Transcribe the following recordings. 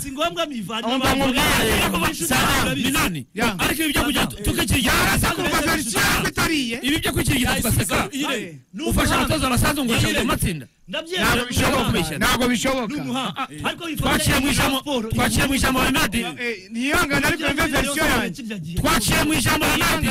si ngombwa mivanye Umva abantu mu bwari. Sawa, ni nani? Ya. ariko ibi byo kujya tukikiriya bitariye ibi byo kwikiriya tugaseka Ire, ni ufasha umuhanga. abatoza abasanzwe ngo Ire, bashobore amatsinda ndabyemera, ntabwo ni bishoboka umuhanga. ntabwo Ni bishoboka umuhanga. Ariko bifatanya twaciye mu na ijambo siporo, twaciye mu ijambo Renadi Eh, niyihangane ariko ibyo yumve ngibyo verisiyo byose yanjye kirya gihe. twaciye mu ijambo Renadi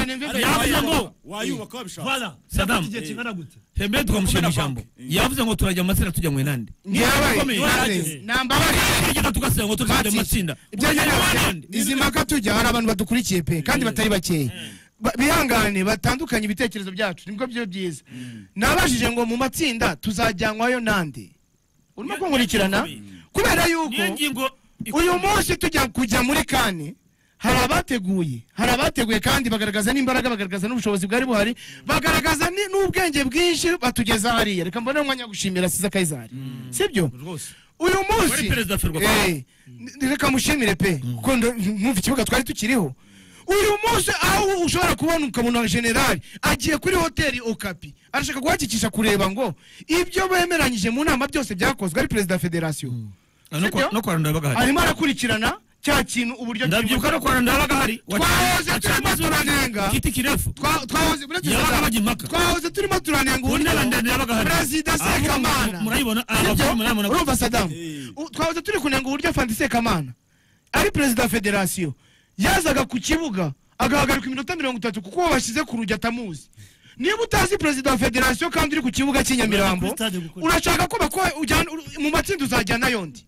yavuze ngo wayubaka babishaka Voilà. Saddam. Igihe kingana gute? hembe tukamushyira mu ijambo yavuze ngo turajya mu matsinda tujya mu Renadi ntiyabaye Ikomeye. Mwaze, nambabarire tugenda tugaseka ngo tujya mu matsinda ibyo tujya mu Renadi nyine izi mpaka tujya hari abantu badukurikiye pe kandi batari bakeya Ba- bihangane batandukanye ibitekerezo byacu nibwo byo byiza nabajije ngo mu matsinda tuzajyanwayo nande urimo kunkurikirana kubera niyo yuko ngingo uyu munsi tujya kujya muri kane hari abateguye hari abateguye kandi bagaragaza n'imbaraga bagaragaza n'ubushobozi bwari buhari bagaragaza ni- n'ubwenge bwinshi batugeza hariya reka mbone umwanya wo gushimira siza kayizari sibyo rwose uyu Wari munsi perezida Ferwafa. Eh, n- reka mushimire pe kuko ndo- mwumva ikibuga twari tukiriho uyu munsi aho ushobora kubona ukabona generali agiye kuri hoteli okapi arashaka guhagikisha kureba ngo ibyo bemeranyije mu nama byose byakozwe ari perezida wa federasiyo no kwa- Sibyo? no kwa Rwanda yabaga hari arimo arakurikirana cya kintu uburyo ndabyibuka no kwa Rwanda yabaga hari Twahoze Waca- turimo waca- turanenga. igiti kirefu Twa- twahoze uretse Yabaga Saddam, bajya impaka. twahoze turimo turanenga Ubu uburyo n'abandende yabaga hari. perezida Ah, sekamana mu- murayibona Ah, Sibyo? abakuru murayibona urumva sadamu U- twahoze turi kunenga uburyo fandi sekamana ari perezida wa federasiyo yazaga ku kibuga agahagarika iminota mirongo itatu kuko uwo bashyize ku rujya atamuzi niba utazi perezida wa federasiyo kandi uri ku kibuga cy'i Kuri nyamirambo stade gukora. urashaka ko bako ujyana ur- mu matsinda uzajyana yondi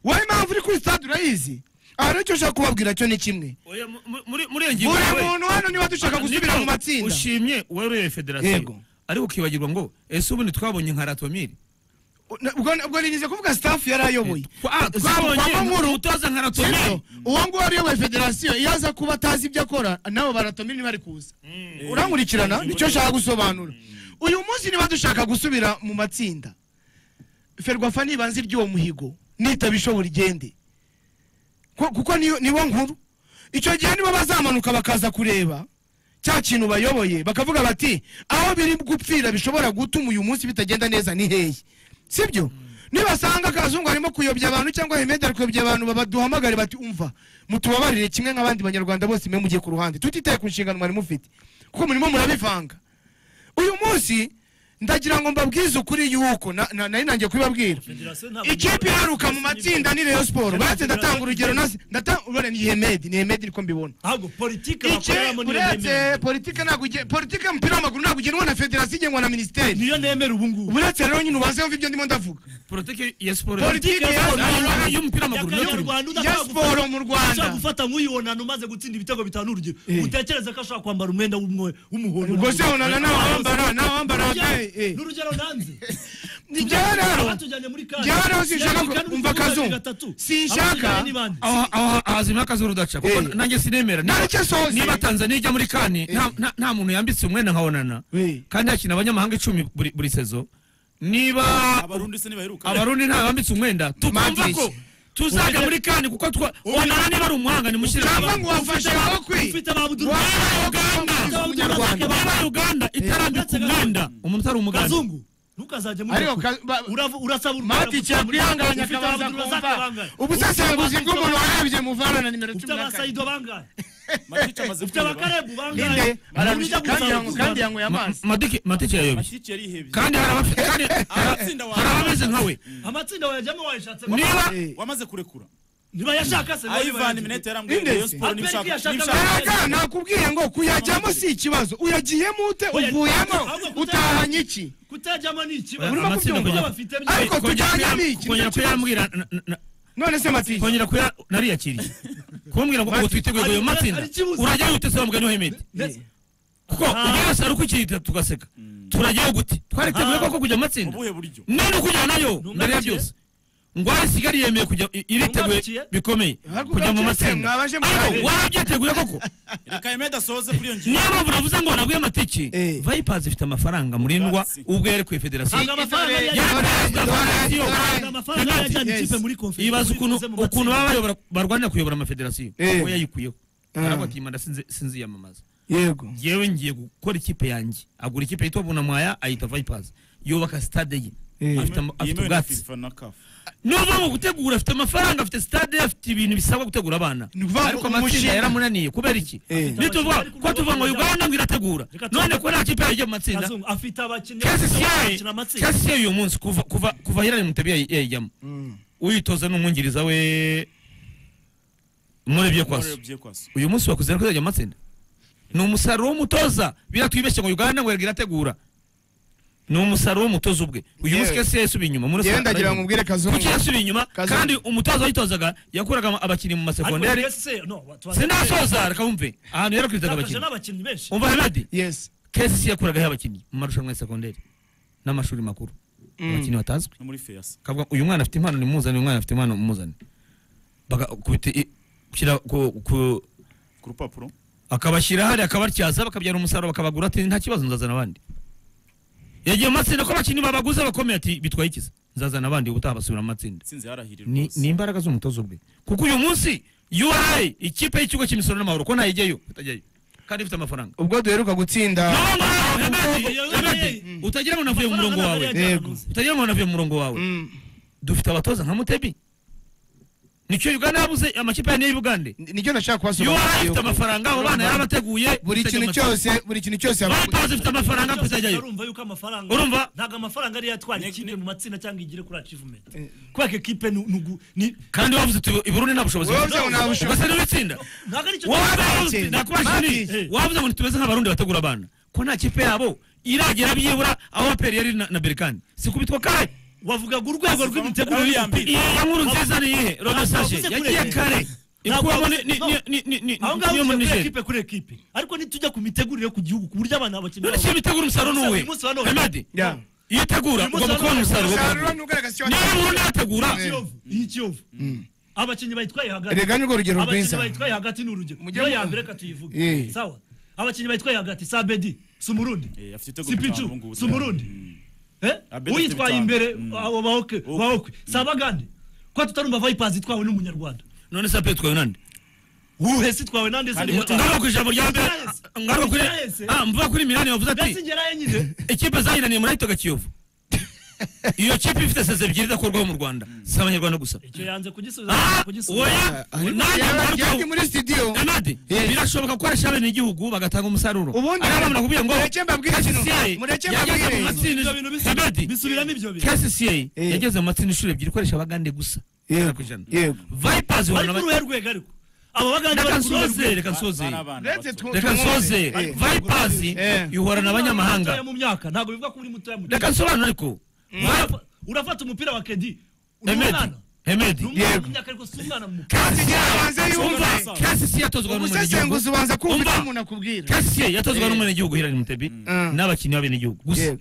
wowe impamvu uri kuri stade urayizi aha rero icyo ushaka kubabwira cyo ni kimwe Oya, mu- mu- muri muri iyo ngingo buri wowe- muntu hano niba dushaka gusubira mu matsinda ushimye uwayoboye Yego. federasiyo ariko ukibagirwa ngo ese ubundi twabonye nka ratomiri ubwo ubwo nirinze kuvuga staff yari ayoboye Ah, twabonye Kwamunkuru. umutoza nka ratomiri Sibyo? uwo nguwo ariyoboye federasiyo iyo aza kuba atazi ibyo akora nabo baratomira ntibari kuza urankurikirana nicyo nshaka gusobanura uyu munsi niba dushaka gusubira mu matsinda ferwafa nibanze iry'uwo muhigo nitaba ishobora igende Ko- kuko niyo- nibo nkuru icyo gihe nibo bazamanuka bakaza kureba cya kintu bayoboye bakavuga bati aho biri gupfira bishobora gutuma uyu munsi bitagenda neza ni hehe sibyo nibasanga akazungu arimo kuyobya abantu cyangwa hemedi ari kuyobya abantu baba- duhamagare bati umva mutubabarire kimwe nk'abandi banyarwanda bose mwe mugiye ku ruhande tutitaye ku nshingano mwari mufite kuko murimo murabivanga uyu munsi ndagira ngo mbabwize ukuri yuko na- na- nari nangiye kubibabwira Federasiyo ntabwo- ikipe iharuka mu matsinda ni rayon siporo uretse ndatanga urugero nasi urabona ni hemedi ni hemedi niko mbibona Ahubwo politike Ike, bakoreramo niyo uretse nemera. politike ntabwo ige- politike y'umupira w'amaguru ntabwo igenwa na federasiyo igenwa na minisiteri Niyo nemera ubu ngubu. uretse rero nyine ubanze wumva ibyo ndimo ndavuga porotike ya siporo Politiki ya Ah, siporo. y'umupira w'amaguru niyo turimo. Nyakanyarwanda ya udashobora siporo mu gufata- Rwanda. ushobora gufata nk'uyibonana umaze gutsinda ibitego bitanu urugero Eh. utekereze ko ashobora kwambara umwenda w'umwe- w'umuhondo ubwo se wunana nawe wambara nawe wambara Urugero- eh, eh. n'urugero nanze Ni ibyawe rero Batujyanye muri kane. ibyawe rero sinshaka Yari kane, ko- umva ubu kazungu gatatu. sinshaka Abatujyanye ni bande? aho aho hazima akazi urudaca kuko Eh. nanjye sinemera Nta Niba- nicyo asohoze. niba tanzania ijya muri kane nta- nta- nta muntu yambitse umwenda nka onana Eh. kandi hakina abanyamahanga icumi buri buri sezo niba abarundi se ntibaheruka abarundi nta bambitse umwenda tukumva Madrid. ko tuzajya muri kane kuko twa onana niba ari umuhanga nimushyire mu cyangwa bantu. ngo wafashe amaboko Ufite ababuduru- Wabaye Uganda. Ufite ababuduru- Umunyarwanda. niba uganda itarambika umwenda umuntu utari umuganda kazungu ntukazajye muri Ariko ako. ka- ba- Uravu- urasaba uruganda mati kugira ngo cyakwihanganya ufite akabanza abazungu kumva bazakwibangara. ubusesenguzi Ufite bw'umuntu warebye muvana na nimero ufite cumi na kane abasayido bangahe matike amaze ufite kureba abakarebu bangahe Inde, arabije, kandi yanyweye- kandi yanyweye amazi matike matike yayobye matike yarihebye kandi hari abafite kandi Abatsinda wawe. hari abameze nkawe amatsinda wayajyamo wayashatse niba Eh, wamaze kurekura niba yashaka se ayivana iminete yarambwiye Inde rayon se? siporo Aperi n'ibishaka yashaka n'ibishaka Erega nakubwiye ngo kuyajyamo si ikibazo uyagiyemo ute Oya, uvuyemo ahubwo kutaya- utahanye iki kutajyamo ni ikibazo Urimo amatsinda kujya- kubyumva? bafite Ariko byose kongera tujyanye kuya- n'iki? kongera kuyambwira na- na- na- none se matike kongera kuya nariyakiriye kumbwira ngo ngo twiteguye guheba matsinda Ari ikibuze. urajyayo ute se wambwa nihohemete ndetse kuko ubwo wese ari ukikirita tugaseka turajyayo gute twari twiteguye koko kujya mu matsinda ubuhe buryo none kujyana nayo mbere ya Ntungarukiye. byose ngwara kigali yemeye kujya i- iriteguye Ntungarukiye. bikomeye Ariko kujya mu ugakira matsinda mwabaje ariko murare. warabyiteguye koko reka yemede asohoze kuri iyo ngingo niyo mpamvu navuze ngo naguye amatike Eh. vayipazi ifite amafaranga murindwa Ubwatsi. ubwo yari ku federasiyo Ntabwo amafaranga Dore- yari- dore- Perezida wa dore- Federasiyo. dore- ntabwo amafaranga yari ajyanye Yes. ikipe muri konferensi ibaza ukuntu bivuze mu ukuntu matsinda. baba barwanira kuyobora amafederasiyo Eh. we yayikuyeho Ah. arabatiye manda sinziyamamaza yego ngewe ngiye gukora ikipe yanjye agura ikipe yitwa bunamwaya ayita vipers yubaka stade ye Eh. afite ama- afite yemewe na ubwatsi FIFA na CAF. n'uva mu gutegura afite amafaranga afite stade afite ibintu bisabwa gutegura abana Ni ukuvuga ngo ariko amatsinda umushinga- yaramunaniye kubera iki Eh. nituvuga ko tuvuga ngo uganda ngo irategura Reka tu- none ko nta kipe yarijya mu matsinda Kazungu afite abakinnyi bakina amatsinda kesi siyayi uyu munsi kuva kuva kuva hirani mutabi yayijyamo uyitoza n'umwungiriza we murebye kwaso Murebye kwaso. uyu munsi wakuze ariko yajya mu matsinda ni umusaruro w'umutoza biratwibeshye ngo uganda ngo yarwa irategura ni umusaruro w'umutoza ubwe uyu munsi Yewe. kesi yasubiye inyuma muri yewe ndagira ngo mbwire kazungu kuki yasubiye inyuma Kazungu. kandi umutoza wayitozaga yakuraga abakinnyi mu ariko masegonderi ese no sinasoza reka wumve ahantu yarakwizaga twaje abakinnyi n'abakinnyi benshi umva hemedi yes kesi yakuragaho abakinnyi mu marushanwa ya segonderi n'amashuri makuru abakinnyi batazwi No muri Feyasa. kavuga uyu mwana afite impano nimuzane uyu mwana afite impano mumuzane bagakubita kushyira ku, ku Ku rupapuro. akabashyira hari akabatyaza bakabyara umusaruro bakabagura ati nta kibazo nzazana abandi yagiye mu matsinda ko abakinnyi babaguze bakomeye ati bitwaye ikiza nzazana abandi ubutaha basubira mu matsinda Tsinze yarahirira ni, rwose. ni imbaraga z'umutoza ubwe kuko uyu munsi URA ikipe y'ikigo cy'imisoro n'amahoro ko ntayijyayo utajyayo kandi ifite amafaranga ubwo duheruka gutsinda Naho ngaho, Hemedi, ubwo- Hemedi, utagira ngo navuye mu murongo wawe Yego. utagira ngo navuye mu murongo wawe Mm. dufite abatoza nka mutebi nicyo uganda yabuze amakipe yanyu y'ubugande Ni- nicyo nashaka yuwa kubasobanurira ifite yuko amafaranga abo bana yarabateguye buri kintu cyose buri kintu cyose yaba- vipers ifite amafaranga kuzajyayo urumva yuko amafaranga Urumva? ntabwo amafaranga ariyo atwara ikipe mu matsinda cyangwa igire kuri achievement Eh. kubera ko ekipe ni nugu ni kandi wavuze uti i burundi nta bushobozi Wowe bafite." wavuze ngo nta bushobozi. Ubwo se niwe itsinda ntabwo ari cyo Ikindi. wavuze Mati. wavuze ngo tumeze nk'abarundi bategura abana ko nta kipe yabo iragera byibura aho aperi yari na na berikani sikubitwa kahe wavugaga urwego Aho rw'imitegurire yambere. y'umupira iya ya nkuru nziza ni iyihe rodosashe Ntabwo wavuze yagiye kure. kare Ntabwo ikubamo ni wavuze- ni ni ni ni ni aho ngaho niyo muri ugiye kuri Niger. ekipe kuri ekipe ariko nitujya ku mitegurire ku gihugu ku buryo abana bakenera none siyo bitegura umusaruro ni uwe Uyu munsi wa none. hemadi Ya. iyo utegura Uyu munsi ugomba wa kubona none. umusaruro Umusaruro ni ugaragaza icyo niba watanze. ubundi yategura Kiyovu iyi Kiyovu abakinnyi bayitwaye hagati Erega nirwo rugero rwiza. abakinnyi bayitwaye hagati ni urugero Mujye niyo mu- ya mbere reka tuyivuge Eh. sawa abakinnyi bayitwaye hagati sabedi si umurundi Eh, afite si igitego bitanu ubu picu ngubu. si umurundi Mm. Eh? Abedi uyitwaye afite imbere bitanu. abo bahokwe Okwe. bahokwe si abagande ko tutarumva vayipazi itwawe n'umunyarwanda none se apetwaye nande uhe si itwawe nande si umunyarwanda ngaruka ku ijambo rya mbere Yes. ngaruka kuri Yes. ah mvuga kuri milani wavuze mbese ati ngerayo nyine ikipe zahiraniye muri ahitaga kiyovu iyo kipe ifite seze ebyiri idakorwaho mu rwanda si abanyarwanda gusa icyo yanze kugisubiza Ah, kugisubiza oya Ari- nanjye Yaba- ngaruka yaba muri studio Emadi, Yes. birashoboka ko arisha bene igihugu bagatanga umusaruro Ubundi- ariya bantu nakubwiye ngo Mureke mbabwire kino. KCCI Mureke yageze mbabwire. mu matsinda Ibyo bintu bisa- Emadi, bisubiramo ibyo bintu KCCI Eh. yageze mu matsinda inshuro ebyiri ikoresha abagande gusa Yego. Ijana ku ijana. Yego. Vipers ihura bari na kuri uruhe rwego ariko abo bagande reka bari kuri uruhe nsoze rwego reka nsoze Bari abana Uretse bato. tu- reka nsoze tumwumve. Eh. vipers Eh. ihura n'abanyamahanga mu myaka ntabwo bivuga ko uri mutoya mu reka nsobanure ariko Urafa- urafata umupira wa kedi uri hemedi umwana hemedi ni umwana Yego. mu myaka ariko si umwana mu Ubanze yumve. kasisi yatozwa n'umunyagihugu ubusesenguzi ubanza kumva Umva. icyo umuntu akubwira kasisi yatozwa Eh. n'umunyagihugu hirani mutebi Ah. n'abakinnyi b'abenegihugu gusa Yego.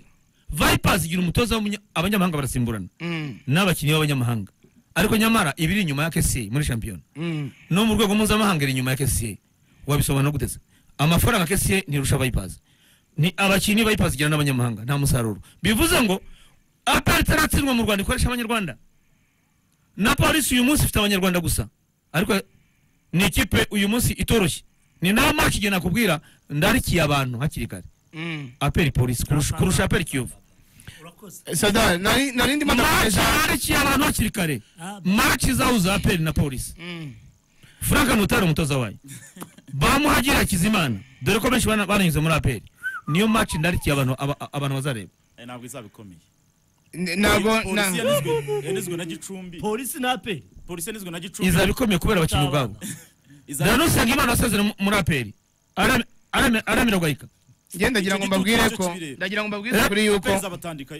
vipers igira umutoza w'umunya- abanyamahanga barasimburana Mm. n'abakinnyi b'abanyamahanga ariko nyamara iba iri inyuma ya kesi muri shampiyona Mm. no mu rwego mpuzamahanga iri inyuma ya kesi wabisobanura guteze amafaranga kesi ntirusha vipers ni abakinnyi vipers igira n'abanyamahanga nta musaruro bivuze ngo aperi itaratsindwa mu rwanda ikoresha abanyarwanda na polisi uyu munsi ifite abanyarwanda gusa ariko ni ikipe uyu munsi itoroshye ni naho maki igihe nakubwira ndarikiye abantu hakiri kare Mm. aperi polisi kurusha, kurusha aperi kiyovu murakoze sada nari nari ndimo maci ndakoresha ndarikiye abantu hakiri kare Ah, ba- maci zahuza za aperi na polisi Mm. frank ntutari umutoza wayo bamuhagira hakizimana dore ko benshi bana- baranyuze muri aperi niyo maci ndarikiye abantu aba- abantu bazareba Eh, ntabwo izaba ikomeye. N- ntabwo Polisi na- yanizwe- yanizwe na Gicumbi. polisi na aperi Polisi yanizwe na Gicumbi. izaba ikomeye kubera abakinnyi ubwabo Izaba- danusanga imana wasezere mu- muri aperi aramira guhayika njye ndagira ngo Icyo gicucu mbabwire cyo ko kibireba. ndagira ngo mbabwire kuri yuko Aperi izabatandika.